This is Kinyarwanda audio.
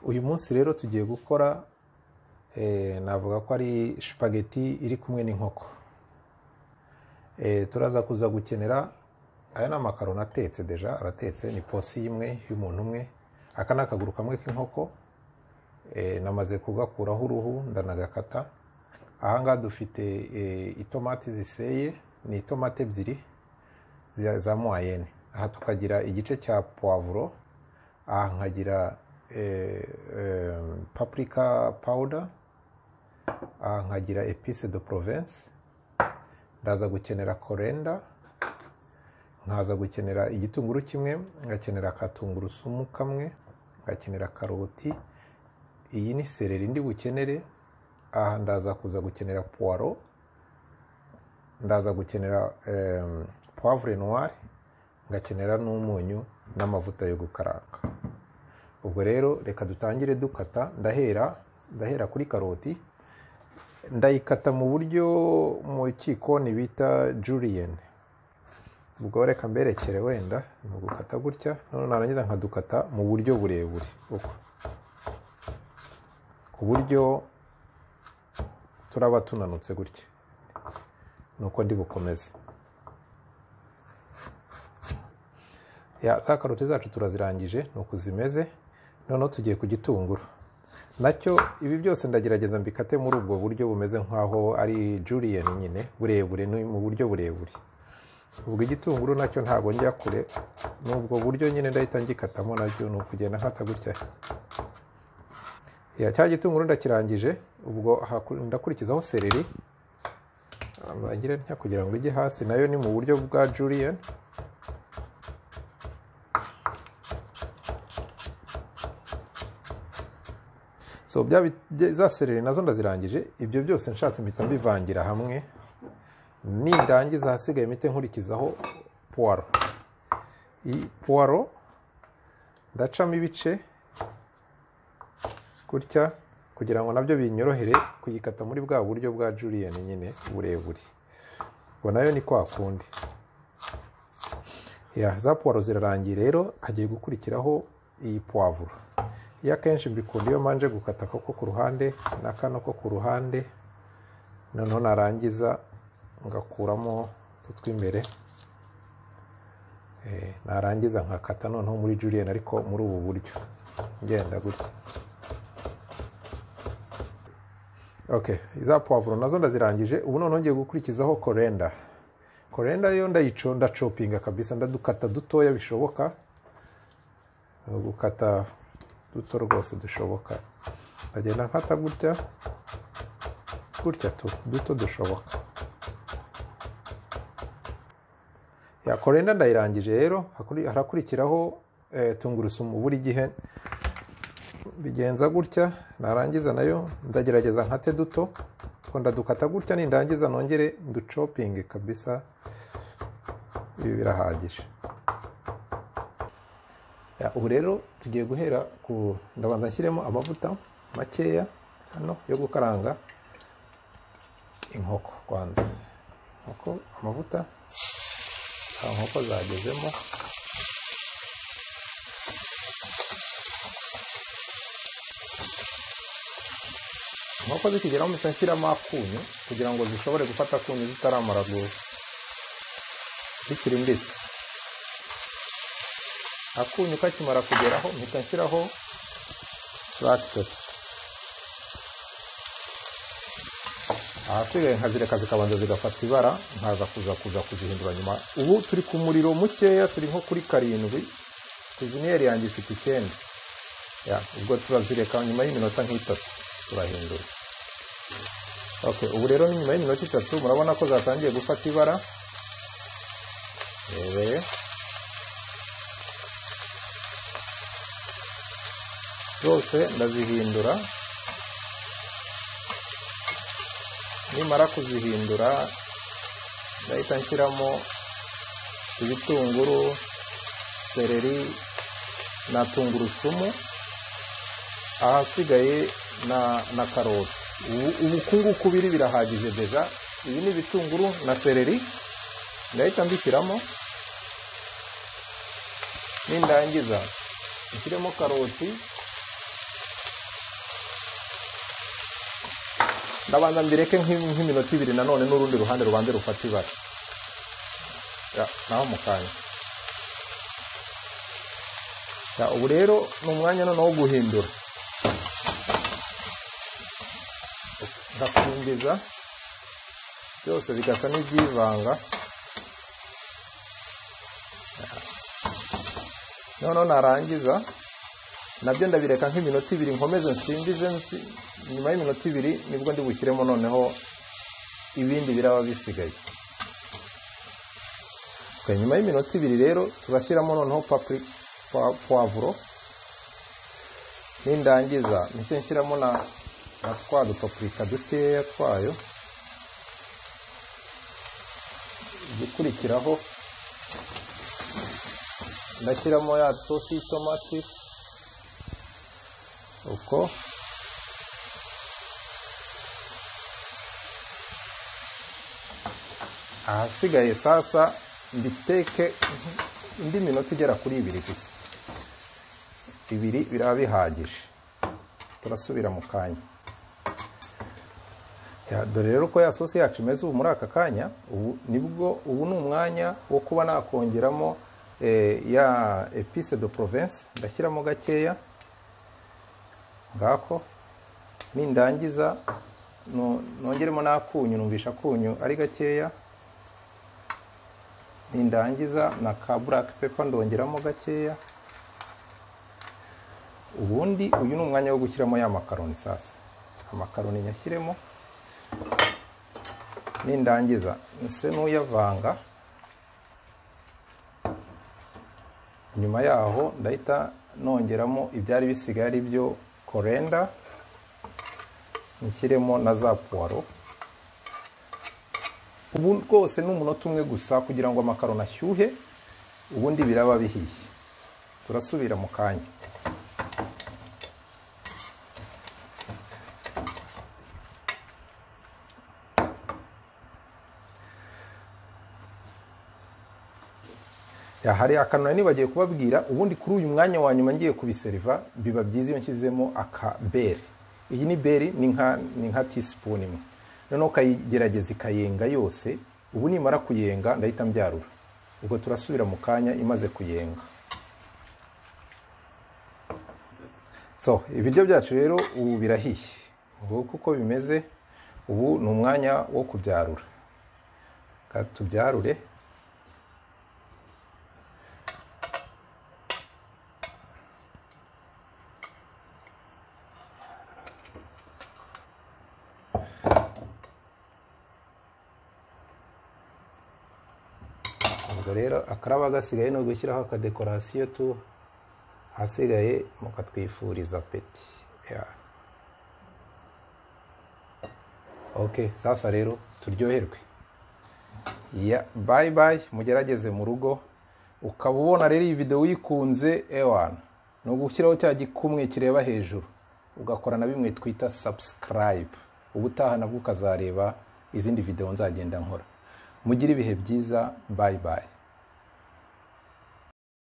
uyu munsi rero tugiye gukora eh, navuga ko ari supageti iri kumwe n'inkoko Eh, turaza kuza gukenera aya ni amakaroni atetse deja aratetse ni posi imwe y'umuntu umwe aka ni akaguru kamwe k'inkoko Eh, namaze kugakuraho uruhu ndanagakata ahangaha dufite eh, itomati ziseye ni itomati ebyiri za- za moyenne aha tukagira igice cya puwavuro aha nkagira eh, eh, paprika powder aha nkagira epice de province ndaza gukenera korenda nkaza gukenera igitunguru kimwe ngakenera akatungurusumu kamwe ngakenera karoti iyi ni sereri ndi bukenere aha ndaza kuza gukenera puwaro ndaza gukenera em, poivre noire ngakenera n'umunyu n'amavuta yo gukaranga ubwo rero reka dutangire dukata ndahera ndahera kuri karoti ndayikata mu buryo mu gikoni bita julien ubwo reka mberekere wenda ni ugukata gutya noneho narangiza nkadukata mu buryo burebure uko ku buryo turaba tunanutse gutya ni uko ndi bukomeze Ya, za karoti zacu turazirangije ni uku zimeze noneho tugiye ku gitunguru nacyo ibi byose ndagerageza mbikate muri ubwo buryo bumeze nk'aho ari julien nyine burebure ni mu buryo burebure ubwo igitunguru nacyo ntabwo njya kure ni ubwo buryo nyine ndahita ngikatamo nacyo ni ukugenda nkata gutya Ya, cya gitunguru ndakirangije ubwo haku- ndakurikizaho sereri bagira ntya kugira ngo ijye hasi nayo ni mu buryo bwa julien so bya bi- bya- za sereri nazo ndazirangije ibyo byose nshatse mpita mbivangira hamwe nindangiza ahasigaye mpite nkurikizaho puwaro iyi puwaro ndacamo ibice gutya kugira ngo nabyo binyorohere kuyikata muri bwa buryo bwa julien nyine burebure ubwo nayo ni kwa kundi Ya, za puwaro zirarangiye rero hagiye gukurikiraho iyi puwavuro iyo akenshi mbikunda iyo manje gukata ako ko ku ruhande na kano ko ku ruhande noneho narangiza ngakuramo utu tw'imbere Eh, narangiza nkakata noneho muri julien ariko muri ubu buryo ngenda gutya okay za puwavuro nazo ndazirangije ubu noneho ngiye gukurikizaho korenda korenda yo ndayico ndacopinga kabisa ndadukata dutoya bishoboka ni ugukata duto rwose dushoboka ndagenda nkata gutya gutya tu duto dushoboka ya korenda ndayirangije rero hakuri- harakurikiraho eh, tungurusumu buri gihe bigenza gutya narangiza nayo ndagerageza nkate duto ko ndadukata gutya nindangiza nongere nducopinge kabisa ibi birahagije Ya, ubu rero tugiye guhera ku ndabanza nshyiremo amavuta makeya hano yo gukaranga inkoko kwanza inkoko amavuta aha inkoko zagezemo inkoko zikigeraho mpita nshyiramo akunyu kugira ngo zishobore gufata akunyu zitaramara gusa zikiri mbisi akunyu kakimara kugeraho mpita nshyiraho lactose ahasigaye nkazireka zikabanza zigafata ibara nkaza kuza kuza kuzihindura nyuma ubu turi ku muriro mukeya turi nko kuri karindwi kuziniyeri yanjye ifite icyenda Ya, ubwo turazireka nyuma y'iminota nk'itatu turahindura okay, ubu rero ni nyuma y'iminota itatu murabona ko zatangiye gufata ibara Ebe. zose ndazihindura nimara kuzihindura ndahita nshyiramo ibitunguru sereri na tungurusumu ahasigaye na, na karoti ubu ubunguku biri birahagije deja ibi ni ibitunguru na sereri ndahita mbishyiramo nindangiza nshyiremo karoti ndabanza mbireke nk'im- nk'iminota ibiri nanone n'urundi ruhande rubanze rufata ibara Ya, naho mu kanya Ya, ubu rero ni umwanya noneho wo guhindura ndakumbiza byose bigasa n'ibyivanga noneho narangiza nabyo ndabireka nk'iminota ibiri nkomeze nsimbize nsi- nyuma y'iminota ibiri nibwo ndi bushyiremo noneho ibindi biraba bisigaye Okay, nyuma y'iminota ibiri rero turashyiramo noneho papri- pwa- puwavuro nindangiza nicyo nshyiramo na na twa dupapurika dukeya twayo igikurikiraho ndashyiramo ya sosi y'itomati uko ahasigaye sasa mbiteke indi minota igera kuri ibiri gusa ibiri biraba bihagije turasubira mu kanya Ya, dore rero uko ya sosi yacu imeze ubu muri aka kanya ubu nibwo ubu ni umwanya wo kuba nakongeramo eh, ya epice de province ndashyiramo gakeya ngako nindangiza no- nongeremo n'akunyu numvisha akunyu ari gakeya nindangiza na ka black pepper ndongeramo gakeya ubundi uyu ni umwanya wo gushyiramo ya makaroni sasa amakaroni nyashyiremo nindangiza nse n'uyavanga nyuma yaho ndahita nongeramo ibyari bisigaye ari byo korenda nshyiremo na za puwaro ubu rwose ni umunota umwe gusa kugira ngo amakaroni ashyuhe ubundi biraba bihiye turasubira mu kanya Ya, hari akanura nibagiye kubabwira ubundi kuri uyu mwanya wa nyuma ngiye kubiseriva biba byiza iyo nshyizemo akaberi iyi ni beri ni nka ni nka teaspoon imwe noneho ukayigerageza ikayenga yose ubu nimara kuyenga ndahita mbyarura ubwo turasubira mu kanya imaze kuyenga so ibiryo byacu rero ubu birahiye nguko uko bimeze ubu ni umwanya wo kubyarura Reka tubyarure ubwo rero akaraba gasigaye ni ugushyiraho akadekorasiyo tu ahasigaye mukatwifuriza peti Ya. ok sasa rero turyoherwe ya bayi bayi mugerageze mu rugo ukaba ubona rero iyi videwo uyikunze ewana ni ugushyiraho cya gikumwe kireba hejuru ugakora na bimwe twita subscribe ubutaha nabwo ukazareba izindi videwo nzagenda nkora mugire ibihe byiza bayi bayi